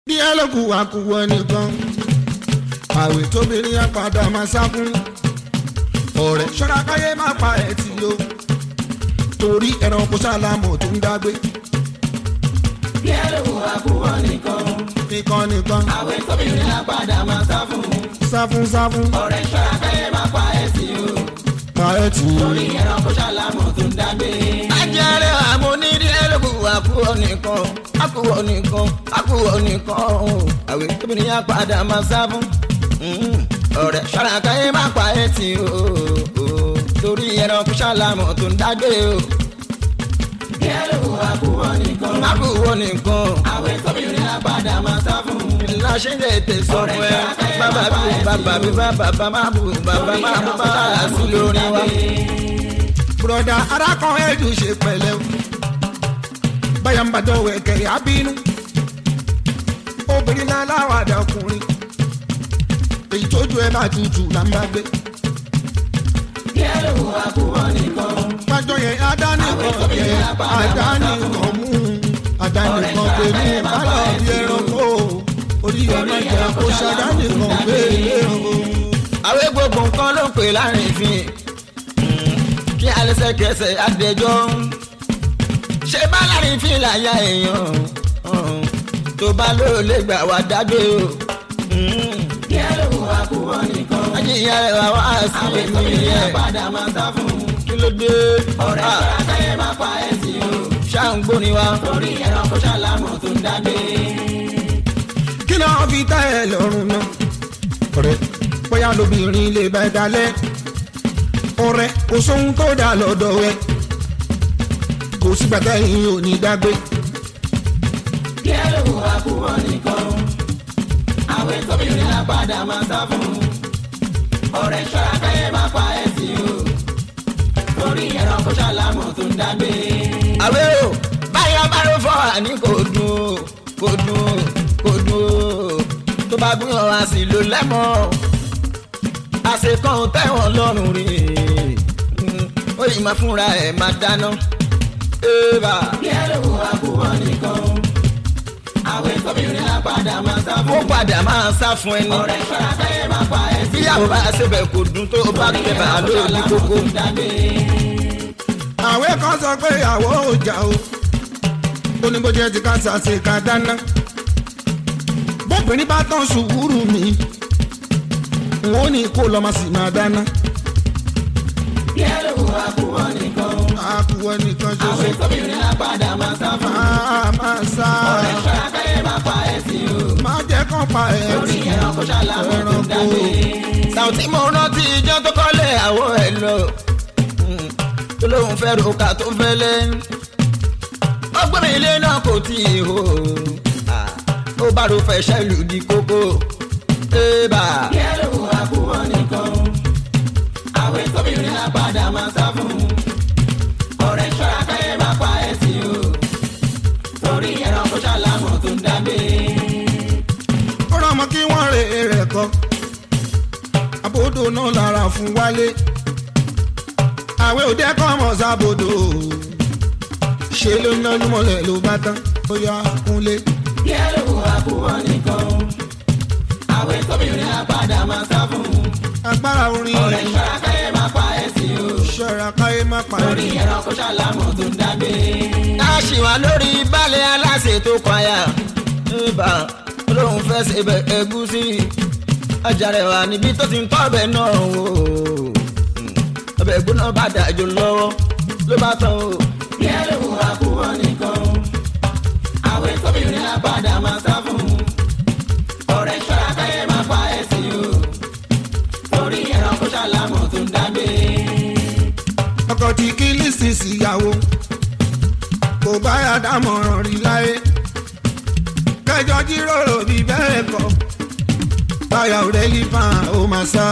bí ẹlòkù àkùwọ nìkan àwẹ̀ tóbìnrin apàdà máa sákún ọ̀rẹ́ ṣọ́ra káyé má pa ẹ̀ tì o torí ẹranko sálámù tó ń dágbé bí ẹlòkù àkùwọ nìkan nìkan nìkan àwẹ̀ tóbìnrin apàdà máa sá fún sáfún sáfún ọ̀rẹ́ ṣọ́ra káyé má pa ẹ̀ tì o pa ẹ̀ tì o. torí ẹranko sálámù tó ń dágbé. ajẹ́rẹ́ àmọ́ onídìí ẹlòkù àkùwọ nìkan àkùwọ nìkan àkùwọ nìkan àwẹ̀ tóbìnrin yá padà máa sá fún ọ̀rẹ́ ṣàràkàyé má pa ẹ̀ tì o torí ẹranko ṣàlámọ̀ tó ń dágbé o bí ẹlòkù àkùwọ nìkan àkùwọ nìkan àwẹ̀ tóbìnrin apàdà máa sá fún láṣẹ lè tẹ̀sán fún ẹ bàbá bí bàbá bí bàbá má bù bàbá má bù bàbá sí lórí wa. broda arákan ẹ̀dù ṣe pẹ̀lẹ́ o báyà ń bá dọ̀wọ̀ ẹ̀kẹ́ abínú obìnrin náà láwàdà ọkùnrin èyí tójú ẹ bá tutù là ń bá gbé bí ẹlòkù àkùwọ nìkan pájọ yẹn adánìkan yẹn adánìkan mú adánìkan pẹ̀lú bálọ̀ bí ẹranko orí ọmọ ìjà kó ṣàdánìkan pẹ̀lú o. àwẹ̀ gbogbo nǹkan ló ń pè láàrin ìfín kí alẹ́sẹ̀kẹsẹ̀ adẹjọ́ ṣe bá láàrin ìfín láyà èèyàn tó bá ló lè gbà wá dágbé o bí ẹlòkù àkùwọ nìkan ajínyà rẹ̀ wá wá sí àwẹ̀ èmi tóbìnrin yẹn apàdà máa sá fún kí ló dé ọ̀rẹ́ Ah, ṣọ́ra káyé má pa ẹ̀ tì o ṣáàǹgbó ni wa torí ẹranko sálámù tó ń dágbé. kí ló fi tẹ́ ẹ lọ́rùn náà. ọ̀rẹ́ bóyá lóbìnrin lè bá ẹ dalẹ̀ ọ̀rẹ́ kò sóhun tó dà lọ́dọ̀ ẹ kò sígbà tẹ́yìn ò ní dágbé bí ẹlòkù àkùwọ nìkan àwẹ̀ tóbìnrin apàdà máa sá fún ọ̀rẹ́ ṣọ́ra káyé má pa ẹ̀ tì o torí ẹranko sálámù tó ń dágbé. àwẹ̀ o báyọ̀ bá ló fọ́ àní kò dùn o kò dùn o kò dùn o tó bá gbìyànjú wá sí ló lẹ́mọ̀ àṣekàn tẹ̀wọ̀n lọ́rùn rí ó yìí máa fúnra ẹ̀ máa dáná. Eba. bí ẹlòkù àkùwọ nìkan àwẹ̀ tóbìnrin apàdà máa sá ó fún padà máa sá fún ẹni. ọ̀rẹ́ ṣọ́ra káyé má pa ẹ̀ tì bíyàwó bá ṣẹbẹ̀ kò dùn tó bá tẹ̀ bá lórí ní kókó. tó ń dágbé. àwẹ̀ kan sọ pé ìyàwó ò jà o ó ní bó jẹ́ ti ká ṣàṣe ká dáná bóbìnrin bá tán sùúrù mi n ó ní kó lọ́ọ́ máa sì máa dáná bí ẹlòkù àkùwọ nìkan àkùwọ̀ nìkan ṣoṣo àwẹ̀ tóbìnrin apàdà máa sá fún máa máa sá ọ̀rẹ́ ṣọ́ra káyé má pa ẹ̀ tì o máa jẹ́ kán pa ẹ̀ torí tì ẹranko sálámù tó ń dágbé. Sàùtí mo rántí ijọ́ tó kọ́lé àwọ̀ ẹ̀ lọ. Mm, tó lóun fẹ́ roka tó fẹ́ lẹ́. ó gbé mi ilé náà kò tí ì hó. Ah, ó bá ro fẹ́ ṣẹ́lù di kókó. Eba. bí ẹlòkù àkùwọ nìkan àwẹ̀ tóbìnrin apàdà máa sá fún ọ̀rẹ́ ṣọ́ra káyé má pa ẹ̀ tì o torí ẹranko sálámù tó ń dágbé. ó rọmọ kí wọ́n rè é rẹ̀ kọ́ àbòdò náà lára fún wálé àwẹ̀ òde kọ́ mọ̀ sábòdò ṣe ló ná lúmọ̀lẹ̀ ló bá tán ó yá kúnlé bí ẹlòkù àkùwọ nìkan àwẹ̀ tóbìnrin apàdà máa sá fún agbára orin ọ̀rẹ́ ṣọ́ra káyé má pa ẹ̀ tì o ṣọ́ra káyé má torí parí ẹranko sálámù tó ń dágbé. a ṣì wà lórí balẹ̀ aláṣẹ tó kwaya. Eba. olóhùn fẹ́ ṣe bẹ ẹ̀gúsí. ọjà rẹ̀ wà níbi tó ti ń tọ́ ọbẹ̀ náà wò. Mm, ọbẹ̀ gbóná bá dàjò lọ́wọ́ ló bá tán o. bí ẹlòkù àkùwọ nìkan àwẹ̀ tóbìnrin apàdà máa sá fún ọ̀rẹ́ ṣọ́ra káyé má pa ẹ̀ tì o torí ẹranko sálámù tó ń dágbé. ọkọ tí kí lísìsì ìyàwó kò bá yà dámọ̀ràn rí láyé kẹjọ jíròrò bí bẹ́ẹ̀ kọ́ báyà ò rẹ́ lífà ó máa sá.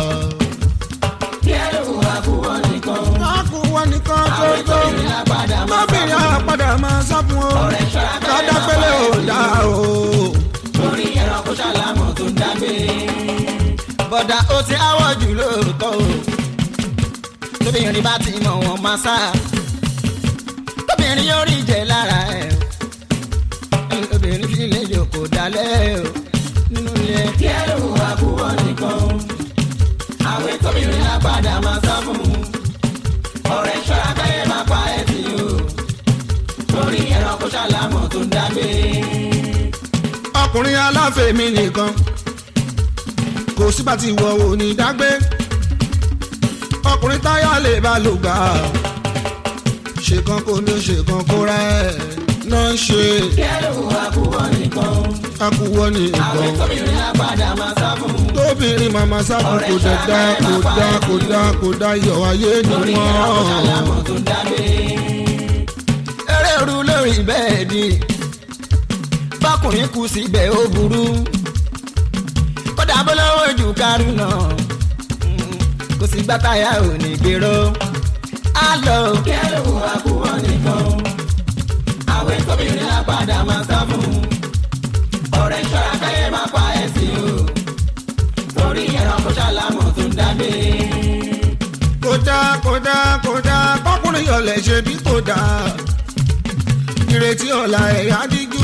bí ẹlòkù àkùwọ nìkan láàkú wọn nìkan tó àwẹ̀ tó tóbìnrin apàdà máa sá lóbìnrin fún àpàdà máa sá fún o ọ̀rẹ́ ṣọ́ra káyé má pa kádàpẹ́lẹ́ ò ẹ̀ tì dá o o. torí ẹranko sálámù tó ń dágbé. bọ̀dà ó ti áwọ̀ jù lóòótọ́ o. tóbìnrin bá ti mọ̀ wọ́n máa sá. tóbìnrin yóò rí jẹ lára ẹ̀. obìnrin fi lè jòkó kò dalẹ̀ o nínú ilé. kí ẹ ló wà púpọ̀ nìkan àwẹ̀ tóbìnrin á padà máa sá fún un ọ̀rẹ́ ṣọ́ra káyé máa pa ẹ̀ tì o torí ẹranko ṣàlámọ̀ tó ń dágbé. ọkùnrin aláfẹ̀mí nìkan kò sígbà tí ìwọ ò ní dágbé ọkùnrin táyà lè bá lò gbà ṣèkan kò ní ṣèkan kó rẹ̀ náà ń ṣe kí ẹ ló wà púpọ̀ nìkan akúwọ́ nìkan àwẹ̀ tóbìnrin á padà máa sá fún un tóbìnrin màmá sábà kò dẹ̀ dá kò dá kò dá kò dá iyọ̀ ayé ni torí ẹranko wọ́n. ṣàlámọ̀ tó ń dágbé. eré ru lórí bẹ́ẹ̀dì bákùnrin kù síbẹ̀ ó burú kódà bó lọ́wọ́ jù kárù náà Mm, kò sí gbàtàyà ò ní gbèrò á lọ kí ẹ ló wà púpọ̀ nìkan àwẹ̀ tóbìnrin á padà máa sá fún un ọ̀rẹ́ ṣọ́ra káyé máa pa ẹ̀ sí o torí ẹranko ṣàlámọ̀ tó ń dágbé. kódà kódà kódà kọkùnrin yọlẹ̀ ṣe bí kódà ìrètí ọ̀la ẹ̀yà díjú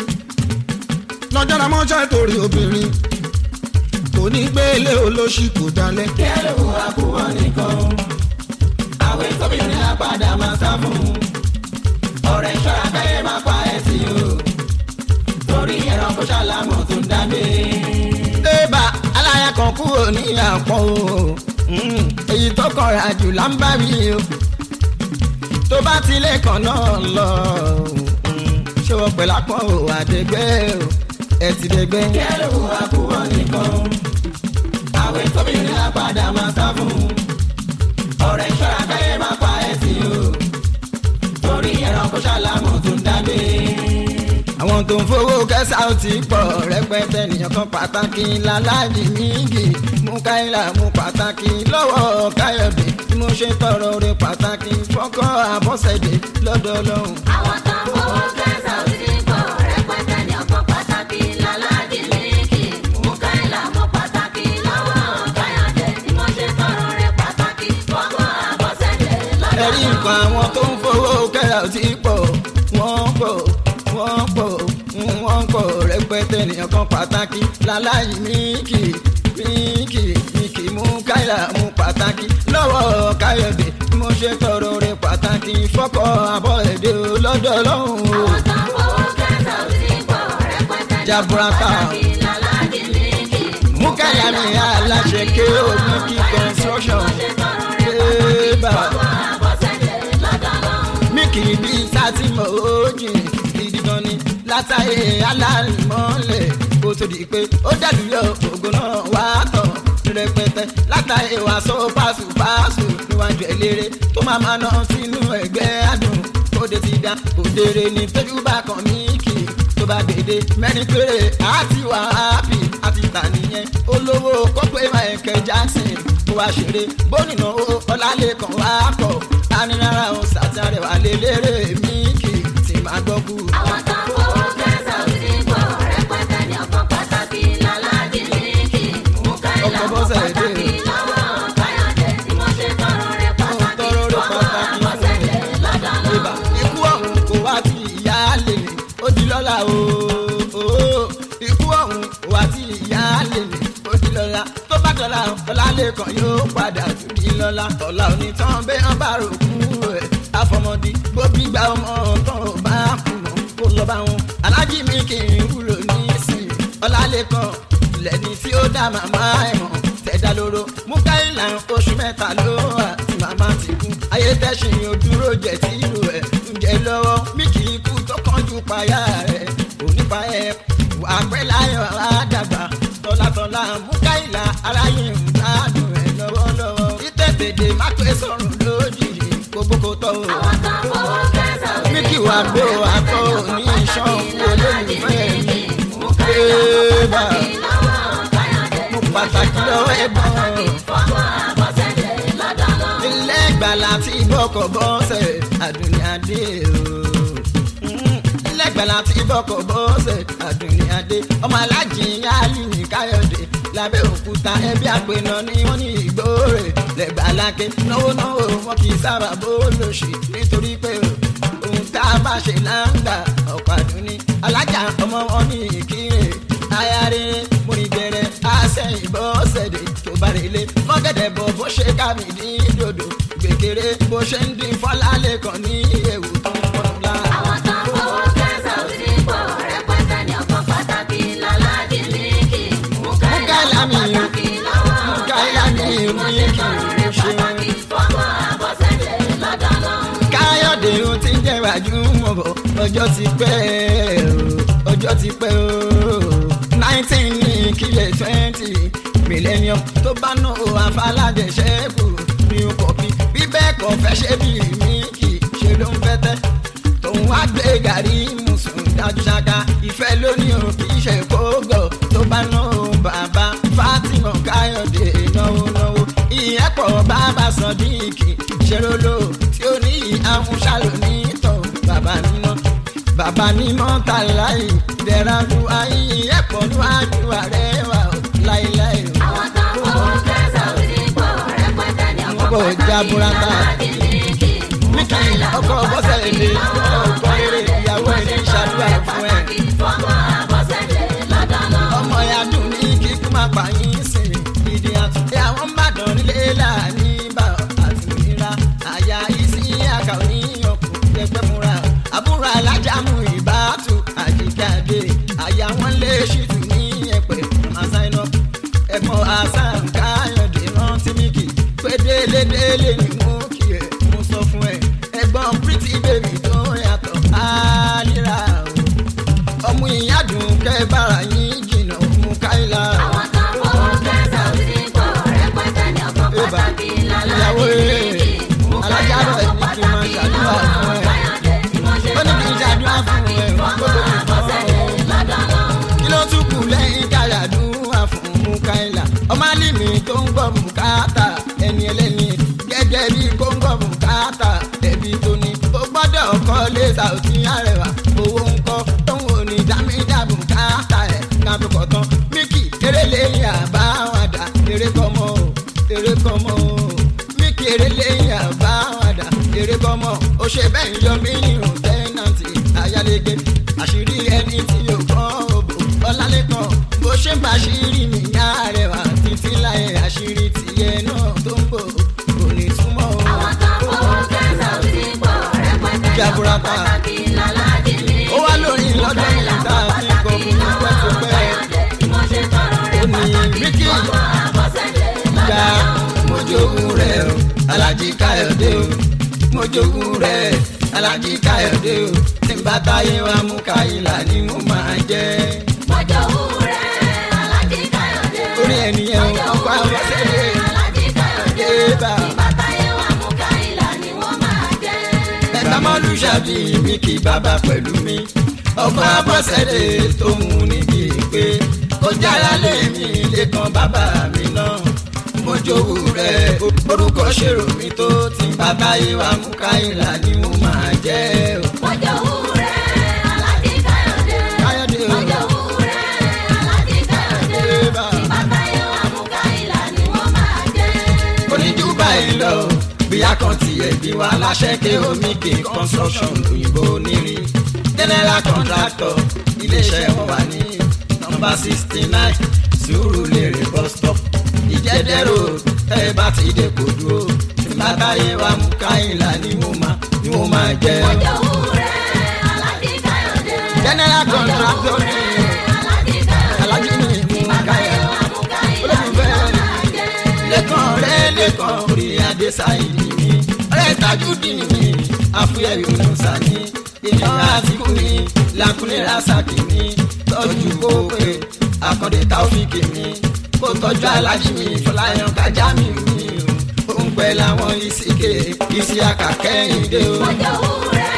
lọ́jọ́ la mọ́ṣẹ́ torí obìnrin kò ní gbélé olóṣì kò dalẹ̀ kí ẹ ló wà púpọ̀ nìkan àwẹ̀ tóbìnrin á padà máa sá fún un ọ̀rẹ́ ṣọ́ra káyé máa pa ẹ̀ sí o torí ẹranko ṣàlámọ̀ tó ń dágbé. ébà aláya kan kúrò ní àpọ̀ o Mm, èyí tó kọra jù là ń bá mi o tó bá tilé kan náà lọ mm, ṣé wọ́n pẹ̀lú àpọ̀ o àdégbé o ẹ ti dégbé. kí ẹ ló wà púpọ̀ nìkan àwẹ̀ tóbìnrin á padà máa sá fún un ọ̀rẹ́ ṣọ́ra káyé máa pa ẹ̀ sí o torí ẹranko ṣàlámọ̀ tó ń dágbé. àwọn tó ń fowó kẹsà ó ti pọ̀ rẹpẹtẹ nìyẹn kan pàtàkì lálájì mígì mú káyìlá mú pàtàkì lọ́wọ́ káyọ̀dé tí mo ṣe tọrọ rẹ pàtàkì fọ́kọ́ àbọ̀sẹ̀dé lọ́dọ̀ ọlọ́run. àwọn tó ń fowó kẹsà ò sí pọ̀ rẹpẹtẹ ní ọ̀pọ̀ pàtàkì lálàjì mílíkì mukaila mọ pàtàkì lọ́wọ́ káyọ̀dé tí mo ṣe tọrọ rẹ pàtàkì fọ́gbọ́n àbọ̀sẹ̀dé lọ́dọ̀ ẹ̀rí nǹkan àwọn tó ń fowó kẹ́ra ò ti pọ̀ wọ́n pọ̀ wọ́n pọ̀ wọ́n pọ̀ rẹpẹtẹ nìyẹn kan pàtàkì láláyé míìkì míìkì míìkì mú káyà mú pàtàkì lọ́wọ́ káyọ̀dé bí mo ṣe tọrọ rẹ pàtàkì fọ́kọ̀ àbọ̀ èdè lọ́dọ̀ lọ́hùn o. àwọn tó ń fowó kẹsà ò sí pọ̀ rẹpẹtẹ ní ọ̀pọ̀ Jaburata. pàtàkì lálàjì mílíkì mú káyà mi aláṣẹ ké o míìkì construction ébà míìkì bíi sátìmọ̀ òjì gidi gan ni látàyè alálìmọ́lẹ̀ kó tó di pé ó dàlúyọ̀ ògo náà wá tọ̀ rẹpẹtẹ látàyè wá sọ pàṣùpàṣù níwájú eléré tó máa máa ná sínú ẹgbẹ́ àdùn òde ti dá òdèrè ní tójú bá kan míìkì tó bá dédé mẹ́rin péré àti wà ápì àti tà nìyẹn olówó kọ́pẹ́ Michael Jackson kó wá ṣeré bónìnà ọlálẹ́kan wá kọ̀ anirara ọ̀hún sátárẹ̀ wà lélẹ́rẹ̀ míìkì tí máa gbọ́ kú. àwọn tó ń fowó kẹsà ò sí pọ̀ rẹpẹtẹ ní ọ̀pọ̀ pàtàkì lálàjì mílíkì mukaila Ọkọ̀ mọ bọ́sẹ̀ dé. pàtàkì lọ́wọ́ káyọ̀dé tí mo ṣe tọrọ rẹ pàtàkì tọrọ rẹ fọ́gbọ́n pàtàkì àbọ̀sẹ̀dé lọ́dọ̀ ibà lọ́hùn. ikú ọ̀hún kò wá ti ìyá lè ní ó di lọ́la o o. ikú ọ̀hún kò wá ti ìyá lè ní ó di lọ́la tó bá dọ̀la ọ̀làlẹ́kan yóò padà tún di lọ́la ọ̀la òní tán bẹ́ẹ̀ hàn bá rò kú ẹ̀ àfọmọdé gbóbi gba ọmọ tán ò bá kú mọ́ kó lọ bá wọn alájí mi kì í wúlò nísìnyí ọ̀làlẹ́kan lẹ́ni tí ó dá màmá ẹ̀ mọ̀ tẹ̀dá lóró mukaila oṣù mẹ́ta ló wà tí màmá ti kú ayé tẹ̀sìn ojúrò jẹ̀ tí ìlú ẹ̀ ń jẹ lọ́wọ́ mí kì í kú tó kánjú payá rẹ̀ onípa ẹ̀ wà pẹ́ láyọ̀ àdàgbà tọ́látọ́lá mukaila aráyé ń gbádùn ẹ̀ lọ́wọ́lọ́wọ́ ìtẹ̀tẹ̀dẹ̀ má pé sọ̀rùn lójijì gbogbo kò tọ́ o àwọn tó ń fowó kẹsà ò sí mí kì wá gbó àtọ́ ní iṣan olólùfẹ́ mi mukaila mọ Ébà. pàtàkì lọ́wọ́ káyọ̀dé mo pàtàkì lọ́wọ́ ẹ̀gbọ́n. fọ́gbọ́n àbọ̀sẹ̀dé lọ́dọ̀ lọ́hùn. ilé ìgbàlà tí bọ́kọ̀ bọ́sẹ̀ àdùnní adé o. Mm, ilé ìgbàlà tí bọ́kọ̀ bọ́sẹ̀ àdùnní adé ọmọ alájì yálì ní káyọ̀dé lábẹ́ òkúta ẹbí àpènà ni wọ́n ní ìgbóòrè lẹ́gbàlákẹ́ náwó náwó wọn kì í sábà bó lòṣì nítorí pé ohun tá a bá ṣe láǹgbà ọ̀pàdùn ni alájà ọmọ wọn ní ìkírè ayáre múnibẹrẹ àṣẹyìn bọ́sẹ̀dẹ̀ tó bá relé mọ́gẹ́dẹ̀ bọ̀ bó ṣe kámi ní dòdò gbèkéré bó ṣe ń dín fọ́lá lẹ́kàn ní ewu tó ń pọ́n lá. àwọn tó ń fowó kẹ́sà ò sí pọ̀ rẹpẹtẹ ní ọkọ̀ pàtàkì lọ́lájì mílíkì Mukaila mi, pàtàkì lọ́wọ́ Mukaila mi, mo ṣe tọrọ rẹ ṣe. pàtàkì fọwọ́ àbọ̀sẹ̀dẹ̀ lọ́dọ̀ lọ́hùn. káyọ̀dé ó ti ń jẹ́ gbajúmọ̀ bọ̀ ọjọ́ ti pẹ́ o ọjọ́ ti pẹ́ o nineteen ní kílẹ̀ twenty millennium tó bá ná o àfàlàjẹsẹ́kù ní kọ̀pì bí bẹ́ẹ̀ kọ́ fẹ́ ṣe bí mi kì í ṣe ló ń fẹ́ tẹ́ tòun wá gbé gàrí mùsùn dájú ṣáká ìfẹ́ lónìí o kì í ṣe kógọ̀ tó bá ná o bàbá Fatima káyọ̀dé náwó náwó ìyẹn pọ̀ bàbá sọ̀díìkì ṣerolo tí ó ní àwọn ṣàlò ní tán bàbá níná bàbá níná ta láì dẹ̀ra ju ayé ẹ̀pọ̀ níwájú àrẹwà láéláé o. àwọn tó ń fowó kẹ́sà ò sí pọ̀ rẹpẹtẹ ní ọkọ̀ Ọkọ̀ pàtàkì jaburata. lọ́lájì mílíkì Míkì ọkọ̀ bọ́sẹ̀ èdè ọkọ̀ rere ìyàwó ẹ̀ ní ìṣàdúrà fún ẹ̀. fọwọ́ àbọ̀sẹ̀dẹ̀ lọ́dọ̀ lọ́hùn. ọmọ ya dùn ní kíkú máa pa yín sí ìdí àtúndé àwọn mbàdàn nílé láàní bá àti òmìnira àyà ìsí àkà òní ọkùnrin ẹgbẹ́ múra àbúrò alájàmú ìbátú àjíkàdé àyà wọn lé ṣìtú ní ẹ̀pẹ̀ àṣàyàn ẹ̀gbọ́n hasan káyọ̀dé rántí míkì pé délé délé ni mo kì ẹ̀ mo sọ fún ẹ ẹ̀gbọ́n pretty baby tó yàtọ̀ àlìrà o ọmú ìyádùn kẹ bára yín jìnnà mú káìlà. àwọn tó ń fowó kẹ́sà ò sí pọ̀ rẹpẹtẹ ní ọkọ̀ Eba, pàtàkì ìyàwó lọ́lájì rere, mílíkì alájà rẹ̀ ní kí n máa ṣàdúrà fún ẹ. ó ní kí n ṣàdúrà fún ẹ kó tó ti tán. kí ló tún kù lẹ́yìn káyàdúrà fún mú káìlà. ọmọ alímì tó ń gbọ́ bùkátà ẹni ẹlẹ́ni gẹ́gẹ́ bí kó ń gbọ́ bùkátà ẹbí tó ní. ó gbọ́dọ̀ kọ́ lé sàùtì àrẹwà owó ń kọ́ tóun ò ní dámídà bùkátà ẹ̀ kábí kọ̀ tán. míkì eré lẹ́yìn àbáwádà eré kọ́mọ o eré kọ́mọ o míkì eré lẹ́yìn àbáwádà eré kọ́mọ o ṣe bẹ́ẹ̀ yọ mí nínú tẹ́nàntì ayálégbé àṣírí ẹni tí yóò kọ́ òbò ọlálẹ́kan bó ṣe ń bá àṣírí mi yá rẹwà títí láyé àṣírí tìyẹ náà tó ń bò kò ní túmọ̀ o. àwọn tó ń fowó kẹ́sà ò sí pọ̀ rẹpẹtẹ ní ọkọ̀ Jaburata. pàtàkì lọ́lájì mílíkì ó wá lórí lọ́dọ̀ mi tá a fi kọ́ fún tipẹ́tipẹ́ ó ní míkì ga mojogun rẹ̀ o alájí káyọ̀dé o mojogun rẹ̀ alájí káyọ̀dé o tí n bá táyé wa mú káyìlá ni mo máa jẹ́ orí ẹnìyẹn o ọkọ̀ àwọn sẹ́lẹ̀ débà ẹ̀ka mọ́lúṣàbí mi kì bàbá pẹ̀lú mi ọkọ̀ abọ́sẹ̀lẹ̀ tó mú níbi pé kó jára lé mi lẹ́kan bàbá mi náà mojogun rẹ̀ orúkọ ṣèrò mi tó tí n bá táyé wa mú káyìlá ni mo máa jẹ́ o. káyọ̀dé o débà. oníjú báyìí lọ bíyà kan tiẹ̀ bí wa láṣẹ ké omi ké construction òyìnbó nírin general contractor iléeṣẹ́ wọn wà ní nọ́mbà sixty nine sùúrù lérè bus stop ìjẹ́dẹ́rò tẹ́ ẹ bá ti dé kò dúró tí bá táyé wa mú káyìnlá ni mo máa ni mo máa jẹ́ general contractor ní alájí ní mú káyìnlá olólùfẹ́ lẹ́kàn rẹ̀ lẹ́kàn orí adé sáyidì mi ọ̀rẹ́ tajúdìn mi àfúyẹ́ yunusa ní èèyàn àtìkù ní lakunlé rasaki ní tọ́jú kókè àkàndé taofíkì mi kó tọ́jú alájí mi fọláyàn kájà mi mi o ó ń pẹ́ láwọn ìsìkè ìsì àkàkẹ́yìndé o. Ọjọ́ òwúrẹ́